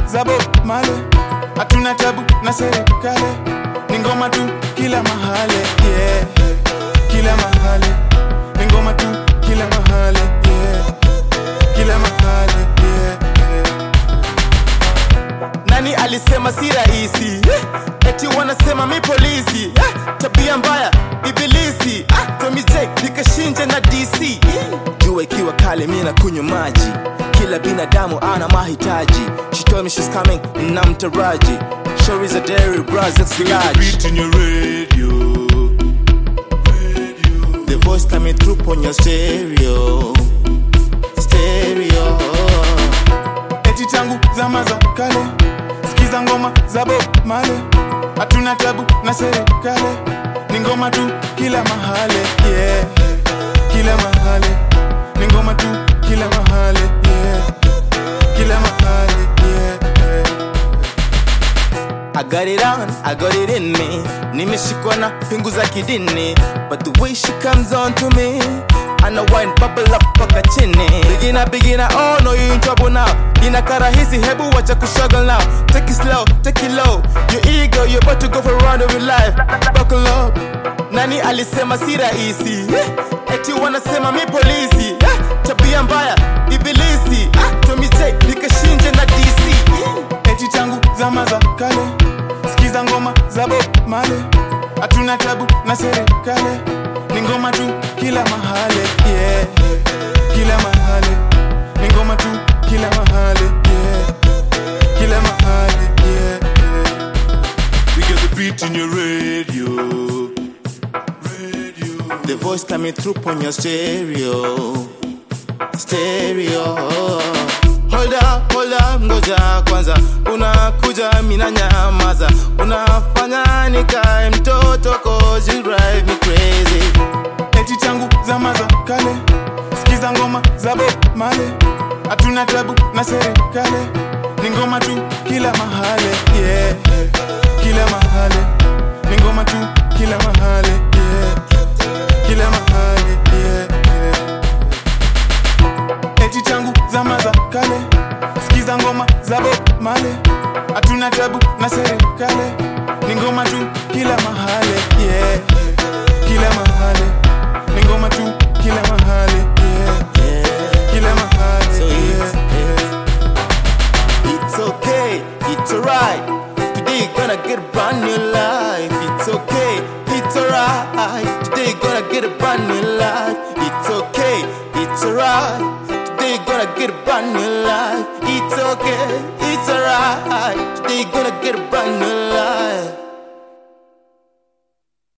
za Bob Marley, hatuna tabu na serikali, ni ngoma tu kila mahali yeah. Kila mahali ni ngoma tu kila mahali yeah. Kila mahali yeah. Nani alisema si rahisi eh? Eti wanasema mi polisi eh? Tabia mbaya ibilisi ah? Tommy J nikashinje na DC eh? Jua ikiwa kali mi na kunywa maji Kila binadamu ana mahitaji She told me she's coming na mtaraji Sure is a dairy bras it's large Beat in your radio. The voice coming through on your stereo Stereo Eti tangu zama za kale Sikiza ngoma za Bob Marley Hatuna tabu na serikali Ni ngoma tu kila mahali yeah. Kila mahali Ni ngoma tu kila mahali yeah. Kila mahali yeah. I got it on, I got it in me Nimeshikwa na pingu za kidini But the way she comes on to me Ana wine bubble up paka chini Bigina bigina, oh no you in trouble now Inakara hizi hebu wacha kustruggle now Take it slow, take it low Your ego, you're about to go for a run of your life Buckle up Nani alisema si rahisi eh? Eti wanasema mi polisi eh? Tabia mbaya, ibilisi ah? Tommy J, nikashinje na DC eh? Eti tangu zama za kale Sikiza ngoma za Bob Marley Hatuna tabu na serikali Ni ngoma tu kila mahali yeah. Kila mahali Ni ngoma tu kila mahali yeah. Kila mahali yeah. We get the beat in your radio. Radio. The voice coming through on your stereo Stereo Hold up, hold up, ngoja kwanza Unakuja mina nyamaza Unafanya nikae mtoto cause you drive me crazy Eti tangu zama za kale Sikiza ngoma za Bob Marley Hatuna tabu na serikali Ni ngoma tu kila mahali yeah. Kila mahali Ni ngoma tu kila mahali yeah. Kila mahali yeah, yeah. Eti tangu zama za kale Sikiza ngoma za Bob Marley Hatuna tabu na serikali Ni ngoma tu kila mahali yeah. Kila mahali Ni ngoma tu kila mahali yeah. Kila mahali yeah, yeah. It's okay, it's alright Today gonna get a brand new life It's okay, it's alright Today gonna get a brand new life It's okay, it's alright Today gonna get a brand new life It's okay, it's alright Today gonna get a brand new life